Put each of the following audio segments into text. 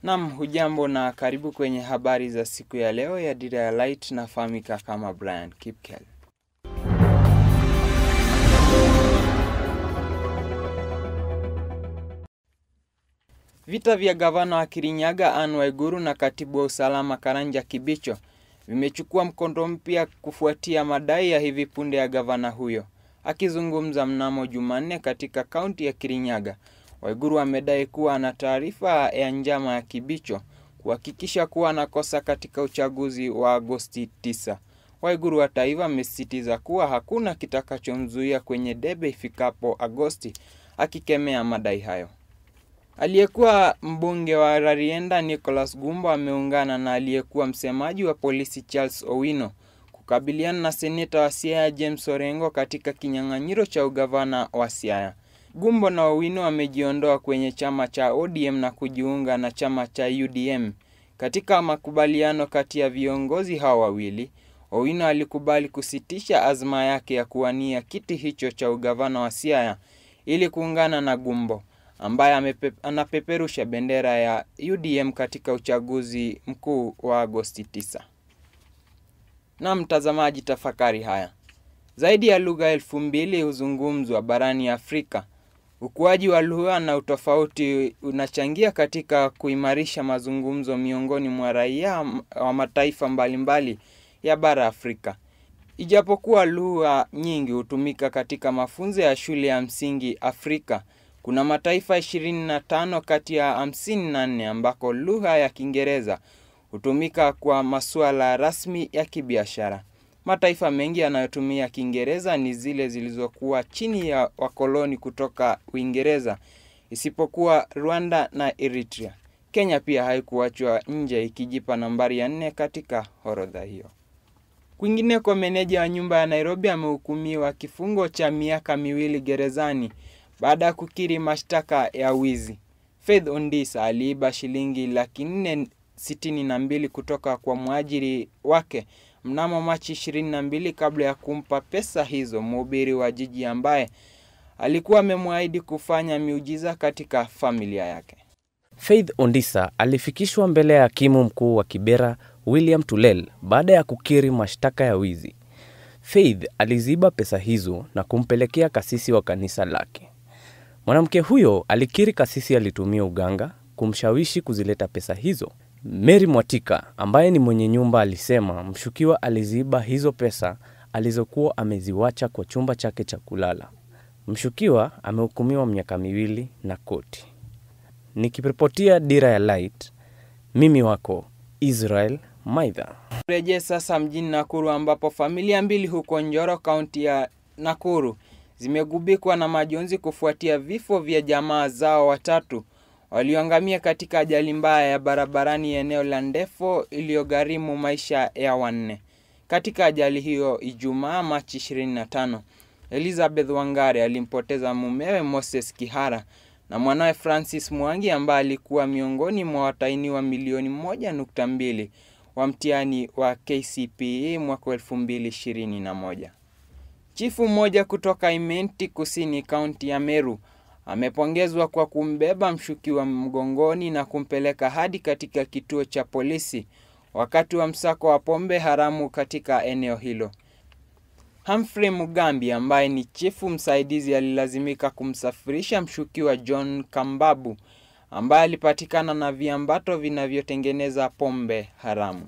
Nam, hujambo na karibu kwenye habari za siku ya leo ya Dira ya Light. Nafahamika kama Brian Kipkel. Vita vya gavana wa Kirinyaga Anne Waiguru na katibu wa usalama Karanja Kibicho vimechukua mkondo mpya kufuatia madai ya hivi punde ya gavana huyo. Akizungumza mnamo Jumanne katika kaunti ya Kirinyaga, Waiguru amedai kuwa ana taarifa ya njama ya Kibicho kuhakikisha kuwa anakosa katika uchaguzi wa Agosti 9. Waiguru hata hivyo amesisitiza kuwa hakuna kitakachomzuia kwenye debe ifikapo Agosti, akikemea madai hayo. Aliyekuwa mbunge wa Rarienda Nicholas Gumbo ameungana na aliyekuwa msemaji wa polisi Charles Owino kukabiliana na seneta wa Siaya James Orengo katika kinyang'anyiro cha ugavana wa Siaya. Gumbo na Owino wamejiondoa kwenye chama cha ODM na kujiunga na chama cha UDM. Katika makubaliano kati ya viongozi hao wawili, Owino alikubali kusitisha azma yake ya kuwania kiti hicho cha ugavana wa Siaya ili kuungana na Gumbo ambaye amepe, anapeperusha bendera ya UDM katika uchaguzi mkuu wa Agosti 9. Na mtazamaji, tafakari haya. Zaidi ya lugha elfu mbili huzungumzwa barani Afrika. Ukuaji wa lugha na utofauti unachangia katika kuimarisha mazungumzo miongoni mwa raia wa mataifa mbalimbali ya bara Afrika. Ijapokuwa lugha nyingi hutumika katika mafunzo ya shule ya msingi Afrika, kuna mataifa 25 kati ya 54 ambako lugha ya Kiingereza hutumika kwa masuala rasmi ya kibiashara. Mataifa mengi yanayotumia Kiingereza ni zile zilizokuwa chini ya wakoloni kutoka Uingereza, isipokuwa Rwanda na Eritrea. Kenya pia haikuachwa nje, ikijipa nambari ya nne katika orodha hiyo. Kwingineko, meneja wa nyumba ya Nairobi amehukumiwa kifungo cha miaka miwili gerezani baada ya kukiri mashtaka ya wizi. Faith Ondisa aliiba shilingi laki nne sitini na mbili kutoka kwa mwajiri wake mnamo Machi 22 kabla ya kumpa pesa hizo mhubiri wa jiji ambaye alikuwa amemwahidi kufanya miujiza katika familia yake. Faith Ondisa alifikishwa mbele ya hakimu mkuu wa Kibera William Tulel baada ya kukiri mashtaka ya wizi. Faith aliziba pesa hizo na kumpelekea kasisi wa kanisa lake. Mwanamke huyo alikiri kasisi alitumia uganga kumshawishi kuzileta pesa hizo. Mary Mwatika ambaye ni mwenye nyumba alisema mshukiwa aliziba hizo pesa alizokuwa ameziwacha kwa chumba chake cha kulala. Mshukiwa amehukumiwa miaka miwili na koti. Nikiripotia Dira ya Light, mimi wako Israel Maidha. Rejee sasa mjini Nakuru ambapo familia mbili huko Njoro, kaunti ya Nakuru zimegubikwa na majonzi kufuatia vifo vya jamaa zao watatu walioangamia katika ajali mbaya ya barabarani eneo la Ndefo iliyogharimu maisha ya wanne. Katika ajali hiyo Ijumaa Machi 25, Elizabeth Wangare alimpoteza mumewe Moses Kihara na mwanawe Francis Mwangi ambaye alikuwa miongoni mwa watainiwa milioni moja nukta mbili wa mtihani wa KCPE mwaka 2021. Chifu mmoja kutoka Imenti Kusini, kaunti ya Meru amepongezwa kwa kumbeba mshukiwa mgongoni na kumpeleka hadi katika kituo cha polisi wakati wa msako wa pombe haramu katika eneo hilo. Humphrey Mugambi ambaye ni chifu msaidizi alilazimika kumsafirisha mshukiwa John Kambabu ambaye alipatikana na viambato vinavyotengeneza pombe haramu.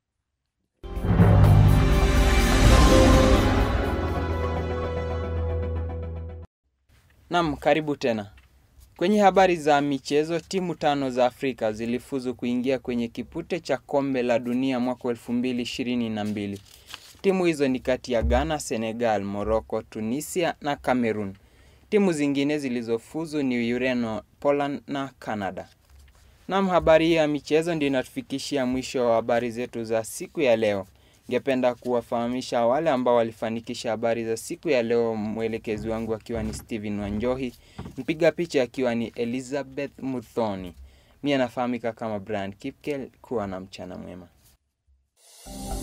Nam, karibu tena. Kwenye habari za michezo, timu tano za Afrika zilifuzu kuingia kwenye kipute cha kombe la dunia mwaka elfu mbili ishirini na mbili. Timu hizo ni kati ya Ghana, Senegal, Morocco, Tunisia na Cameroon. Timu zingine zilizofuzu ni Ureno, Poland na Canada. Nam, habari hii ya michezo ndio inatufikishia mwisho wa habari zetu za siku ya leo. Ningependa kuwafahamisha wale ambao walifanikisha habari za siku ya leo, mwelekezi wangu akiwa ni Steven Wanjohi, mpiga picha akiwa ni Elizabeth Muthoni. Mimi anafahamika kama Brian Kipkel. Kuwa na mchana mwema.